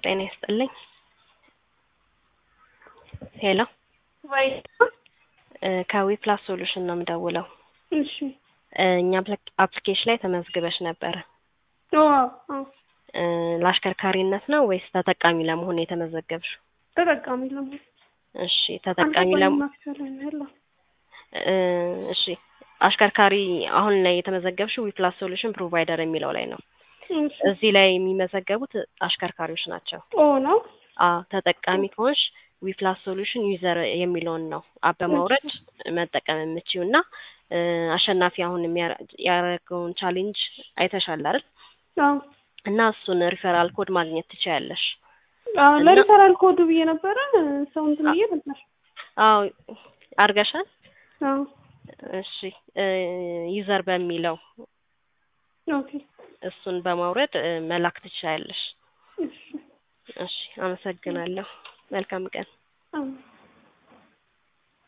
ጤና ይስጥልኝ። ሄሎ ወይ ከዊ ፕላስ ሶሉሽን ነው የምደውለው። እሺ እ እኛ አፕሊኬሽን ላይ ተመዝግበሽ ነበረ። ኦ አዎ እ ለአሽከርካሪነት ነው ወይስ ተጠቃሚ ለመሆን የተመዘገብሽው? ተጠቃሚ ለመሆን እሺ ተጠቃሚ ለመሆን መሰለኝ ያለው እ እሺ አሽከርካሪ አሁን ላይ የተመዘገብሽው ዊፕላስ ሶሉሽን ፕሮቫይደር የሚለው ላይ ነው። እሺ እዚህ ላይ የሚመዘገቡት አሽከርካሪዎች ናቸው። ኦ ነው አ ተጠቃሚ ከሆንሽ ዊፕላስ ሶሉሽን ዩዘር የሚለውን ነው አፕ በማውረድ መጠቀም የምችው እና እ አሸናፊ አሁን የሚያረ- ያደረገውን ቻሌንጅ አይተሻል አይደል? አዎ እና እሱን ሪፈራል ኮድ ማግኘት ትችያለሽ። አዎ እና- ለሪፈራል ኮዱ ብዬ ነበረ ሰው እንትን ብዬ ነበር። አዎ አርገሻል? አዎ እሺ እ ዩዘር በሚለው ኦኬ እሱን በማውረድ እ መላክ ትችያለሽ። እሺ እሺ አመሰግናለሁ። መልካም ቀን። አዎ